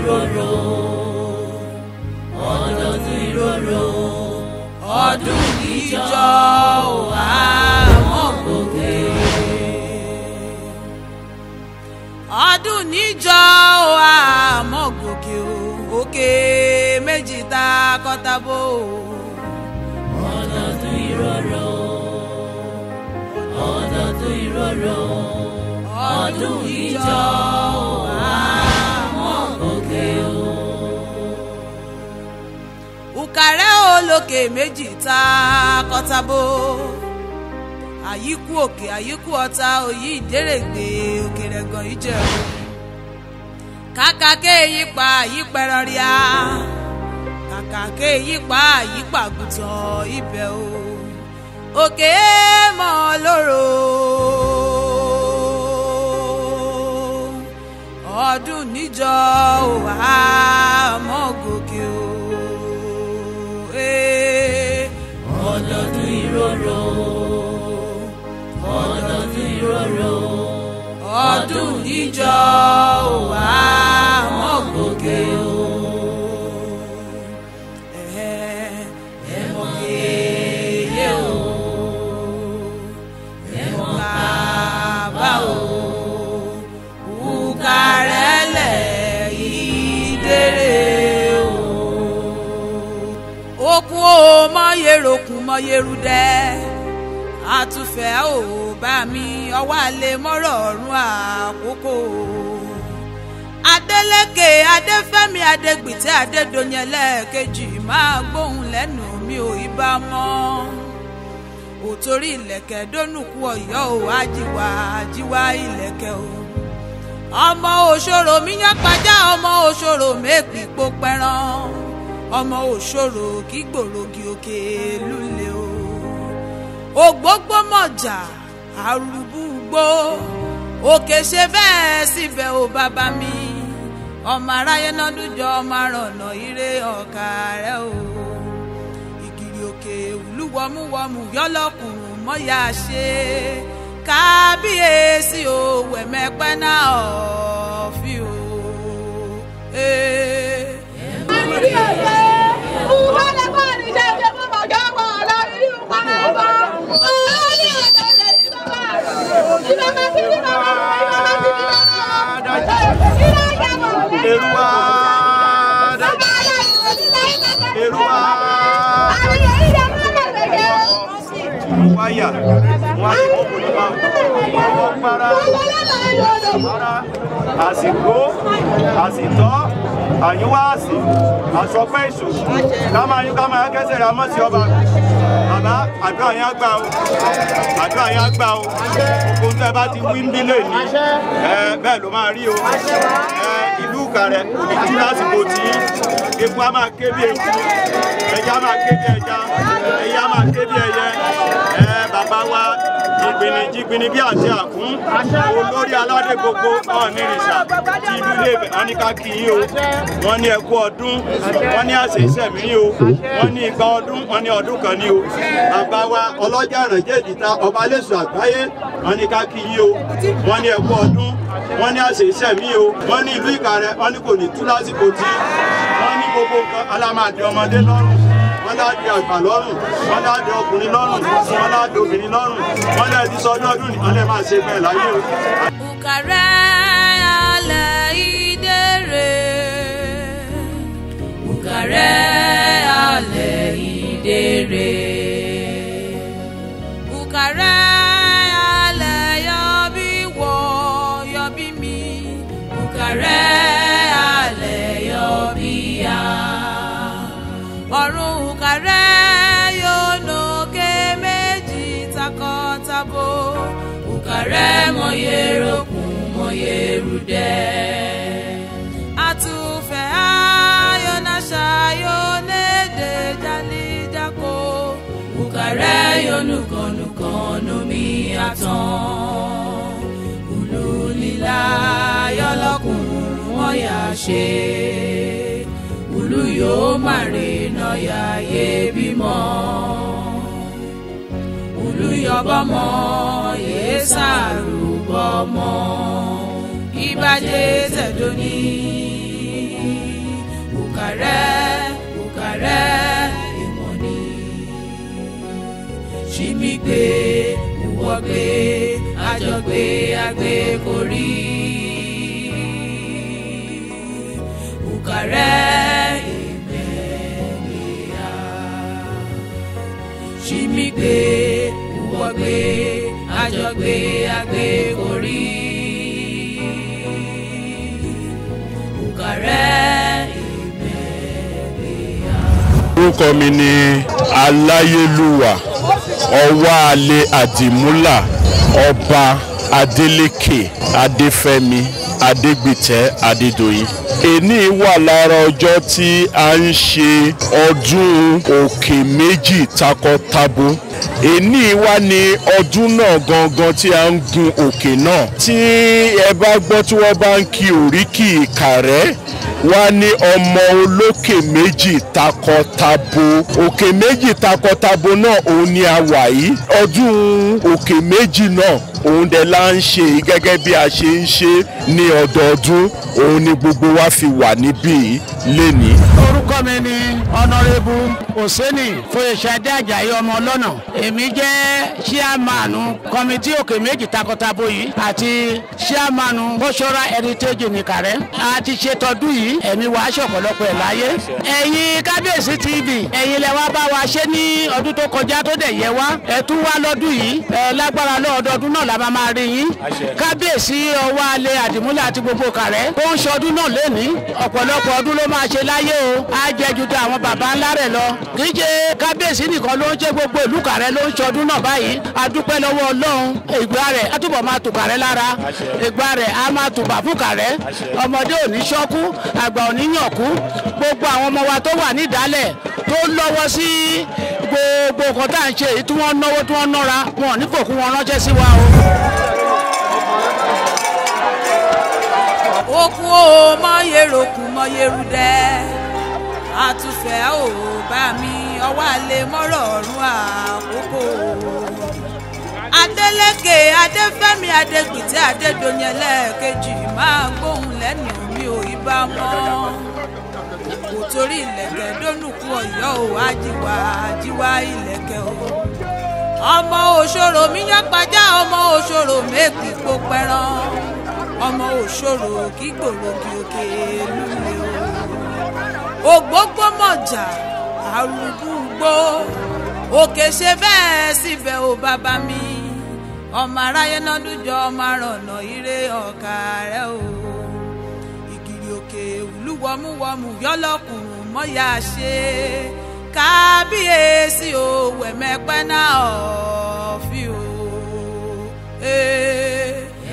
ìrorò ọdọọdún ìrorò ọdún ìjọ àwọn gòkè. ọdún níjọ àmọ́ gòkè o òkè méjì ta kọ́tàbó. ọdọọdún ìrorò ọdọọdún ìrorò ọdún ìjọ àmọ́ gòkè o. Ùkàrẹ́ olókè méjì ta kọ́tàbó àyíkú òkè àyíkú ọ̀tá òyì ìdérègbè òkèrè gan ìjẹun kàkà kéèyí pa àyípẹ̀rọ̀ ríà kàkà kéèyí pa àyípa àgùntàn ibẹ̀ o òkè mọ́ lóró ọdún níjọ wà mọ́ gòkè o ọdọọdún ìrorò ọdọọdún ìrorò ọdún ìjọ wà mọ́ gòkè o. ẹ mọ̀ kéye o ẹ mọ̀ bàbá o Ùkàrẹ́lẹ̀ ìdèrè o. okun o mọ̀yẹ́rọ̀kùn mọ̀yẹ́rùdẹ́ àtúfẹ́ ò bá mi ọwọ́ àlè mọ́rọ̀ ọ̀run àkókò. Adélékè Adéfẹ́mi Adégbìtẹ́ Adédoyin ẹlẹ́ẹ̀kejì máa gbóhùn lẹ́nu mi ò ibà mọ́. Òtórí ìlẹ̀kẹ̀ dónùkú Ọ̀yọ́ ò ajíwá ajíwá ìlẹ̀kẹ̀ o. Ọmọ òṣòro mi yán pajá ọmọ òṣòro mẹ́pì pó pẹ́ràn. Ọmọ òṣòro kí gbòrògì òkè lulẹ̀ o ògbógbómọ̀jà àrùbùgbò òkè ṣe bẹ́ẹ̀ síbẹ̀ ò bàbá mi ọmọ aráyé náà dújọ ọmọ arànà ire ọ̀kà rẹ̀ o ìgìrì òkè olúwọmúwọmù yọlọkùnrin mọ́yà ṣe kábíyèsí o wẹ̀mẹ́pẹ́ náà ọ̀fi o. Eruwa Eruwa wáyà wọn àti kókò ní máa ọwọ́ para para àsìkò àsìtọ́ àyíwá àsì àsọpẹ́ èṣù ká máa yún ká máa kẹsẹ̀ ra mọ́ sí ọba bàbá àdúrà yẹn á gbà o àdúrà yẹn á gbà o gbogbo tẹ́ bá ti wí ń bí lè ní bẹ́ẹ̀ ló máa rí o ìlú Ìkàrẹ́ òní tí lásìkò tí epo á máa ké bí eku ẹja á máa ké bí ẹja ẹyẹ á máa ké bí ẹyẹ bàbá wa jìgbìnì jìgbìnì bí àti àkún olórí aládé gbogbo náà ní ìrìnsà tí ìlú ilé àníká kì í o wọ́n ní ẹkú ọdún wọ́n ní àṣẹ ìṣẹ̀mí o wọ́n ní igba ọdún wọ́n ní ọdún kan ní o bàbá wa ọlọ́jà ìrànjẹ́ ìdìta ọba lẹ́sùn àgbáyé wọ́n ní ká kì í o wọ́n ní ẹkú ọdún wọ́n ní àṣẹ ìṣẹ̀mí o wọ́n ní ìlú Ìkàrẹ́ wọ́n ní kò ní tú lásìkò tí wọ́n ní gbogbo nǹkan alámàdé ọmọdé lọ́rùn wọ́n láàdì àgbà lọ́rùn wọ́n láàdì ọkùnrin lọ́rùn wọ́n láàdì obìnrin lọ́rùn wọ́n lè ti sọdún ọdún ní ọlẹ́ máa ṣe bẹ́ẹ̀ láyé o. Ùkàrẹ́ alẹ́ ìdèrè Ùkàrẹ́ alẹ́ ìdèrè Ùkàrẹ́ alẹ́ yọbí wọ yọbí mi Ùkàrẹ́ alẹ́ yọbí ya ọ̀run Ùkàrẹ́ yóò nókè méjì takọtabo Ùkàrẹ́ mọ̀yẹ́rọ̀kùn mọ̀yẹ́rùdẹ́. àtúfẹ́ ayọ̀nàṣà yóò léde jálíjákò Ùkàrẹ́ yóò nùkànnùkànnù mi àtàn. Ìlú lílá yọlọ́kùnrin wọ́n yà ṣe olú yóò má rìnà yàyé bímọ. olùyọbọmọ yéé sàrúbọmọ ìbàjẹ́ tẹ̀dọ́ní. òkàrẹ́ òkàrẹ́ ìmọ̀ ni ṣíbí gbé ìwọ gbé àjọgbé àgbé korí òkàrẹ́ ìmẹ̀lẹ́yà ṣíbí gbé ìwọ gbé àjọgbé àgbé korí òkàrẹ́ ìmẹ̀lẹ́yà. orúkọ mi ni aláyélúwà ọwáalé àdìmúlà ọba adélékè adéfẹ́mi adégbìtẹ́ adédọ̀yìn èní wà lára ọjọ́ tí a ń ṣe ọdún òkè méjì takọtabo èní wà ní ọdún náà gangan tí a ń gun òkè náà tí ẹ bá gbọ́ tí wọ́n bá ń kí oríkì ìkàrẹ́ wá ní ọmọ olókè méjì takọtabo òkè méjì takọtabo náà òun ni a wà yìí ọdún òkè méjì náà òun dẹ̀ la ń ṣe yìí gẹ́gẹ́ bí a ṣe ń ṣe ní ọdọọdún òun ni gbogbo wa fi wà níbí yìí lénìí. orúkọ mi ni ọ̀nàrẹ́bù òsèní fòyèsàdé àjàyí ọmọ ọlọ́nà èmi jẹ́ ṣíàmánu kọ́mítì òkè méjì takọtabo yìí àti ṣíàmánu cultural heritage nìkàrẹ́ a ti ṣe tọdún yìí ẹ̀mí wàá ṣọ̀pọ̀lọpọ̀ ẹ̀ láyé. ẹ̀yin kábíyèsí tv ẹ̀yin lẹ wá bá wa ṣe ní ọdún tó kọjá tó dẹ̀ yẹ wá ẹ̀ tún wá lọ́dún yìí ẹ̀ lágbára lọ́ọ̀dọ́dún náà la máa máa rí yín. kábíyèsí ọwọ́ alẹ́ àdìmúlẹ̀ àti gbogbo kàrẹ́ tó ń ṣọdún náà lénìí ọ̀pọ̀lọpọ̀ ọdún ló máa ṣe láyé o á jẹ ju ti àwọn baba ńlá rẹ̀ lọ. kì í ṣe kábíyèsí nìkan ló ń ṣe gbogbo ìlú kàrẹ́ ló ń ṣọdún náà báyìí a dúpẹ́ lọ́wọ́ ọlọ́run ìgbà rẹ̀ á túbọ̀ máa tù kàrẹ́ lára ìgbà rẹ̀ á máa tùbà fún kàrẹ́ ọmọdé ò ní ṣọ́kú àgbà ò ní yànkú gbogbo àwọn ọmọ wa tó wà nídàálẹ̀ tó lọ́wọ́ sí gbogbo nǹkan tá à ń ṣe èyí tí wọ́n náwó tí wọ́n nára wọn ò ní fòkú wọn ránṣẹ́ sí wa o. okun o mọyèròkù mọyèrúdẹ àtúfẹ́ ò bá mi ọwọ́ àlè mọ́rọ̀ ọ̀run àkókò Adélékè Adéfẹ́mi Adégbìtẹ́ Adédoyin ẹlẹ́ẹ̀kejì máa gbóhùn lẹ́nu mi ò ibà mọ́ kò torí ìlẹ̀kẹ̀ dónùkú ọ̀yọ́ ò ájíwá ájíwá ìlẹ̀kẹ̀ o ọmọ òṣòro mi yán pajá ọmọ òṣòro mẹ́kì kó pẹ́ràn ọmọ òṣòro kí gbòrògì òkè lulẹ̀ o ògbógbó mọ̀jà àrùbùgbò òkè ṣe bẹ́ẹ̀ síbẹ̀ ò bàbá mi ọmọ aráyé náà dújọ ọmọ arànà ire ọ̀kà rẹ o ìgìrì òkè ìlúwọmúwọmù yọlọkùnrin mọ́yà ṣe kábíyèsí o wẹ̀mẹ́pẹ́ náà ọ̀fi o. Hey.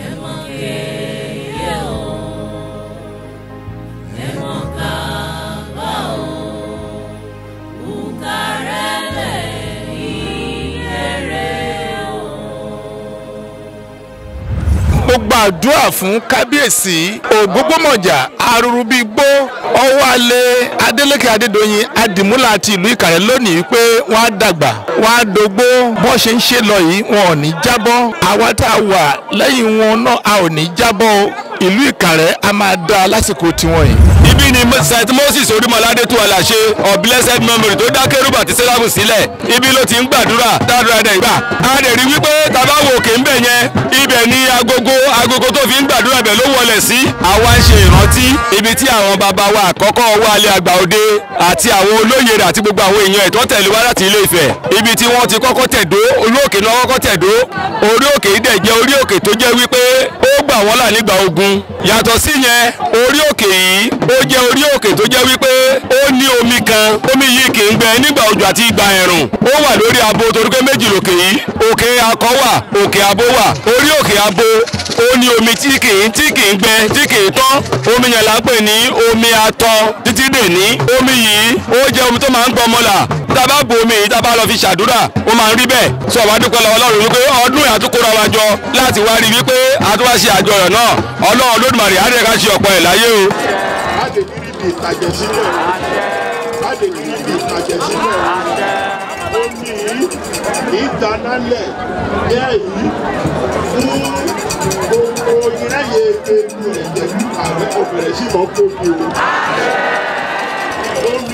mo gbàdúrà fún kábíyèsí ògbógbòmọ̀jà arúrúbígbó ọwọ́alẹ̀ adélékè adédọ̀yìn adìmúlà àti ìlú ìkàrẹ́ lónìí pé wọ́n á dàgbà wọ́n á dógbó bọ́ ṣe ń ṣe lọ yìí wọn ò ní jábọ́ àwa tá a wà lẹ́yìn wọn náà a ò ní jábọ́ o ìlú ìkàrẹ́ a máa dá lásìkò tiwọn yìí. ibi ni st moses orímọládé tó aláṣẹ of blessed memory tó dá kérúbù àti sẹ́ráfù sílẹ̀ ibi ló ti ń gbàdúrà dáadáa dẹ̀ gbà. a dẹ̀ rí wípé tàbá wo òkè ń bẹ̀ yẹn ibẹ̀ ni agogo agogo tó fi ń gbàdúrà bẹ̀ ló wọlé sí. àwa ń ṣe ìrántí ibi tí àwọn bàbá wa àkọ́kọ́ wálé àgbà òde àti àwọn olóyè rẹ̀ àti gbogbo àwọn èèyàn ẹ̀tọ́ tẹ̀lé wá láti ilé Ifẹ̀ ibi tí wọ́n ti kọ́kọ́ tẹ̀dó orí òkè náà kọ́kọ́ tẹ̀dó orí òkè yìí dẹ̀ jẹ́ orí òkè tó jẹ́ wípé ó gbà wọ́n là nígbà ogun yàtọ̀ sí yẹn orí òkè yìí ó jẹ́ orí òkè tó jẹ́ wípé ó ní omi kan omi yìí kì í gbẹ nígbà òjò àti ìgbà ẹ̀rùn ó wà lórí abo torí pé méjì lòkè yìí òkè akọ wà òkè abo wà orí òkè abo ó ní omi tí kì í tí kì í gbẹ tí kì í tán omi yẹn là ń pè ní omi atọ títí dè ní omi yìí ó jẹ́ omi tó máa ń gbọ́ ọmọ là tá a bá bu omi yìí tá a bá lọ fi ṣàdúrà ó máa ń rí bẹ́ẹ̀ sọ wá dúpẹ́ lọ́wọ́ Ọlọ́run wípé ọdún yìí àtúkọ́ra wa jọ láti wá rí wípé àtúwá ṣe àjọyọ̀ náà Ọlọ́run Olódùmarè á rẹ̀ ká ṣe ọ̀pọ̀ ẹ̀ láyé o. láti rí ibi ìtajà sílẹ̀ láti rí ibi ìtajà sílẹ̀ ó ní ìtanálẹ̀ ní èyí fún gbogbo ìrẹ́yẹ ewu ẹ̀jẹ̀ ààrẹ kò bẹ̀rẹ̀ sí mọ́ kóbi o.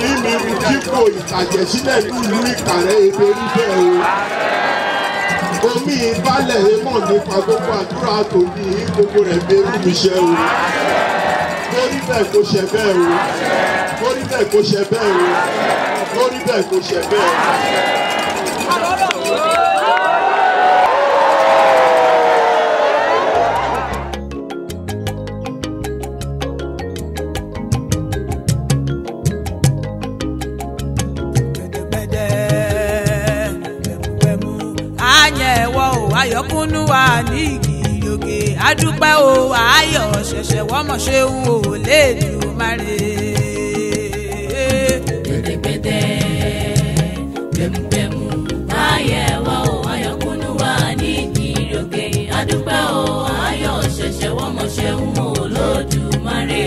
ní mi rú dípò ìtàjẹ̀sílẹ̀ nílùú ìkàrẹ́ ebe rí bẹ́ẹ̀ o omi ìbálẹ̀ èèmọ̀ nípa gbogbo àdúrà tòní gbogbo rẹ̀ bẹ́rù mi ṣe o lórí bẹ́ẹ̀ kó ṣe bẹ́ẹ̀ o lórí bẹ́ẹ̀ kó ṣe bẹ́ẹ̀ o lórí bẹ́ẹ̀ kó ṣe bẹ́ẹ̀ o. àyẹ̀wò ò ayọ̀kúnnú wa ní ìgìrògè àdúpẹ́ o ayọ̀ ṣẹ̀ṣẹ̀ wọ́mọ̀ ṣe ń wò léèdùn máre. gbẹdẹgbẹdẹ gbẹmugbẹmu ayẹwo ayọkúnnú wa ní ìdíròkè adúpẹ́ o ayọ̀ ṣẹ̀ṣẹ̀ wọ́n mọ̀ ṣe ń wò lódùmarè.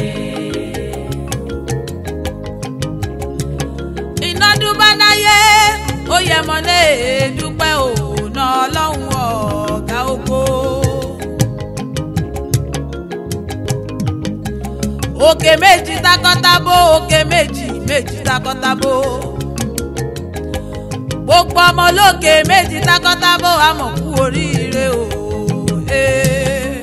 iná dúbá náyé ó yẹ mọ́ lé dúpẹ́ òun ọlọ́run ọ̀gá oko. òkè méjì takọ́tabo òkè méjì méjì takọ́tabo gbogbo ọmọ olókè méjì takọ́tabo àmọ̀ kú oríire o. eh.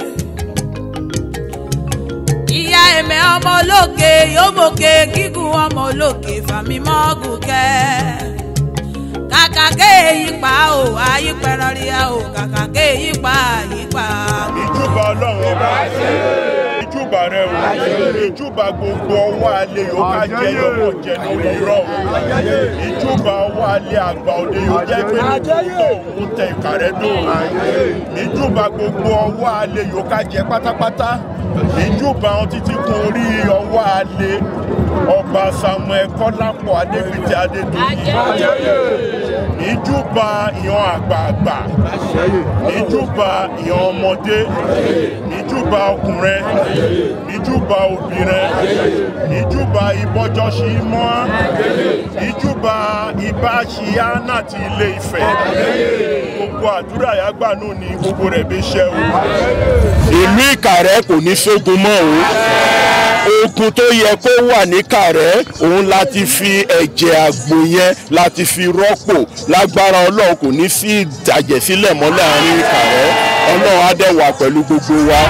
ìyá ẹ̀mẹ́ ọmọ olókè yóò mọ̀kè gígùn ọmọ olókè fàmí mọ́gùn kẹ́ kàkà kéèyí pa o àyípẹ̀rọ̀ rí a o kàkà kéèyí pa àyípa. ìjúbà ọlọ́run ọba ìjúbà rẹ o ìjúbà gbogbo ọwọ́ alẹ́ yóò ká jẹ yọmọ jẹ lórí irọ́ o ìjúbà ọwọ́ alẹ́ àgbà òde yóò jẹ́ pé nítorí òun tẹ ìka rẹ dùn ìjúbà gbogbo ọwọ́ alẹ́ yóò ká jẹ pátápátá ìjúbà wọn títí kun orí ọwọ́ alẹ́ ọba samuel kọ́lápọ̀ adébítí adédọ́yìn ìjúbà ìyan àgbààgbà ìjúbà ìyan ọmọdé ìjúbà ọkùnrin ìjúbà obìnrin ìjúbà ìbọjọsí mọ́ ìjúbà ìbáṣíyá láti ilé ìfẹ́ gbogbo àdúrà yàgbà náà ni gbogbo rẹ̀ bí ṣẹ́ o. ìlú ìkàrẹ́ kò ní sógun mọ́ o ogun tó yẹ kó wà ní kàrẹ́ òun láti fi ẹ̀jẹ̀ àgbò yẹn láti fi rọ́pò lágbára ọlọ́run kò ní sí ìdàjẹ̀sílẹ̀ mọ́ láàrin kàrẹ́ ọlọ́run á dẹ̀ wà pẹ̀lú gbogbo wa.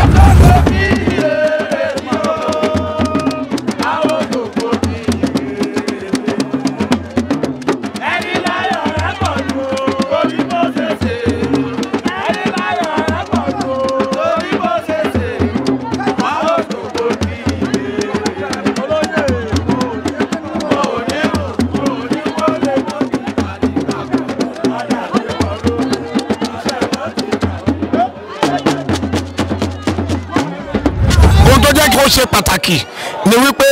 ohun tó jẹ́ kí ó ṣe pàtàkì ni wípé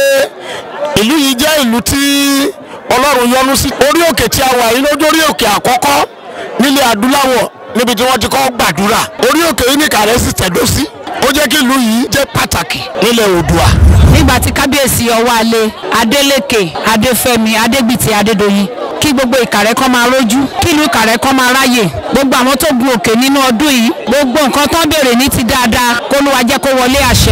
ìlú yìí jẹ́ ìlú tí ọlọ́run yọ́nú sí orí òkè tí a wà yìí lójú orí òkè àkọ́kọ́ nílẹ̀ adúláwọ̀ níbi tí wọ́n ti kọ́ gbàdúrà orí òkè yìí ní kàrẹ́ sì tẹ̀dó sí ó jẹ́ kí ìlú yìí jẹ́ pàtàkì nílẹ̀ oòdùà. nígbà tí kábíyèsí ọwọ́alé adélékè adéfẹ́mi adégbìtì adédọ̀yìn kí gbogbo ìkàrẹ́ kọ́ máa rójú kí ìlú ìkàrẹ́ kọ́ máa ráyè gbogbo àwọn tó gun òkè nínú ọdún yìí gbogbo nǹkan tó ń béèrè ní ti dáadáa kó ló wá jẹ́ kó wọlé àṣẹ.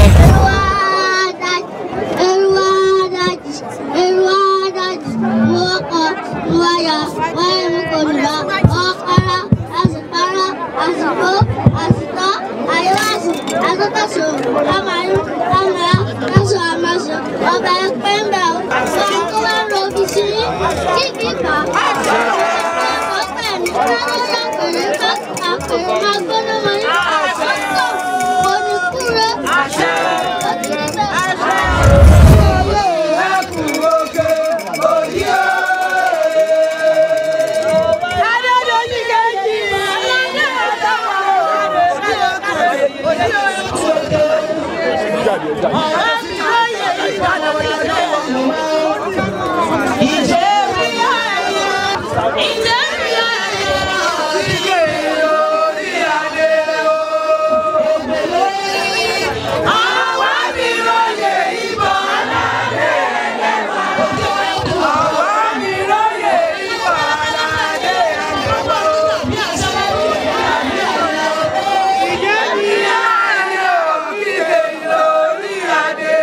ìjẹ́ mi àárẹ̀ òkìkè lórí adé.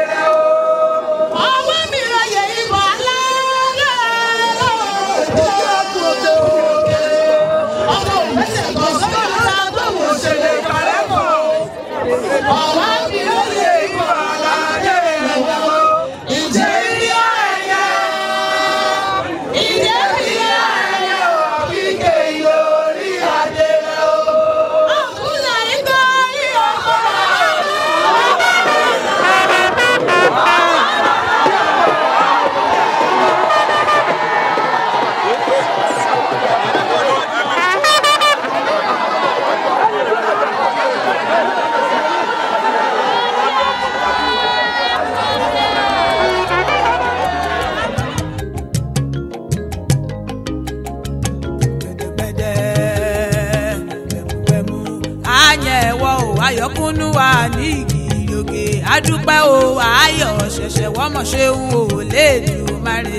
ayọ̀kúnnú wa ní ìgìrògè adúpẹ́ o ayọ̀ ṣẹ̀ṣẹ̀ wọ́mọ̀ ṣe ń wò lédùmarè.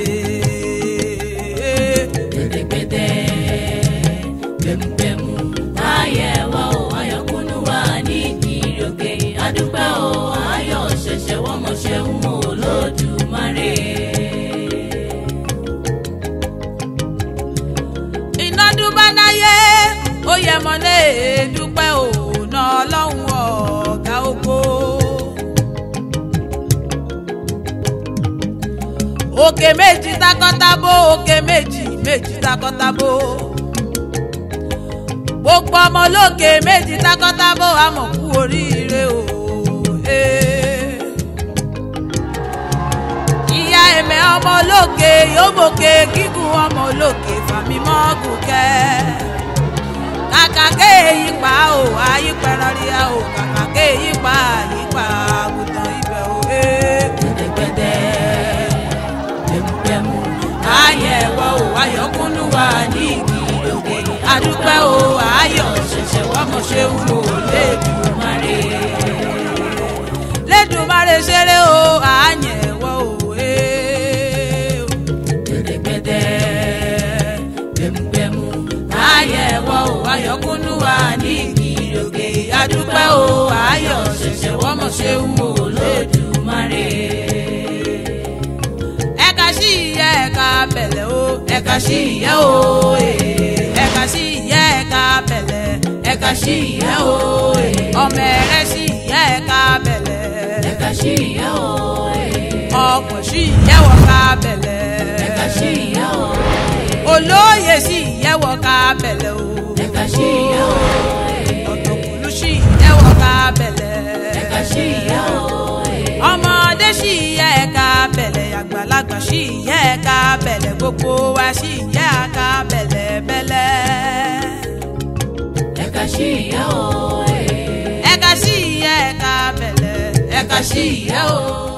gbẹdẹgbẹdẹ gbẹmugbẹmu ayẹwo ayọkúnnú wa ní ìròkè adúpẹ́ o ayọ̀ ṣẹ̀ṣẹ̀ wọ́mọ ṣeun olódùmarè. iná dúpẹ́ náyé ó yẹ mọ́ ní èdúpẹ́ òun ọlọ́run ọ̀gá ògo. òkè méjì takọ́tabo òkè méjì méjì takọ́tabo gbogbo ọmọ olókè méjì takọ́tabo àmọ̀ kú oríire o. eh. ìyá ẹ̀mẹ́ ọmọ olókè yóò mọ̀kè gígùn ọmọ olókè fàmímọ́ gùnkẹ́ kàkà kéèyí pa ò àyípẹ̀rọ̀ rí a ò kàkà kéèyí pa àyípa àgùntàn ibẹ̀ ò. eh. gbẹdẹgbẹdẹ gbẹmugbẹmu ayẹ̀wò ayọ̀kúnnú wa ní ìgbìlódé adúpẹ́ o ayọ̀ ṣẹ̀ṣẹ̀ wọ́mọ̀ ṣe ń wò lẹ́dùnmarè lẹ́dùnmarè ṣeré o àyẹ̀wò òwe gbẹdẹgbẹdẹ gbẹmugbẹmu ayẹ̀wò ayọ̀kúnnú wa ní ìgbìlódé adúpẹ́ o ayọ̀ ṣẹ̀ṣẹ̀ wọ́mọ̀ ṣe ń wò lẹ́dùnmarè ẹ̀ka sí ìyẹ́ ẹ̀ka bẹ̀lẹ̀ o ẹ̀ka sí ìyẹ́ o eh. ẹ̀ka sí ìyẹ́ ẹ̀ka bẹ̀lẹ̀ ẹ̀ka sí ìyẹ́ o eh. ọmọ ẹ̀rẹ́ sí ìyẹ́ ẹ̀ka bẹ̀lẹ̀ ẹ̀ka sí ìyá o ọkọ̀ sí ìyẹ́ wọ̀ka bẹ̀lẹ̀ ẹ̀ka sí ìyá o olóyè sí ìyẹ́ wọ̀ka bẹ̀lẹ̀ o ẹ̀ka sí ìyá o ọ̀tọ̀kùlú sí ìyẹ́ wọ̀ka bẹ̀lẹ̀ ẹ̀ka sí ìyá o ọmọdé sí ìyẹ́ ẹ̀ka bẹ̀lẹ̀ àgbàlagbà sí ìyẹ́ ẹ̀ka bẹ̀lẹ̀ gbogbo wa sí ìyẹ́ ẹ̀ka bẹ̀lẹ̀ bẹ̀lẹ̀. ẹ̀ka sí ìyá o ẹ̀ka sí ìyẹ́ ẹ̀ka bẹ̀lẹ̀ ẹ̀ka sí ìyẹ́ o.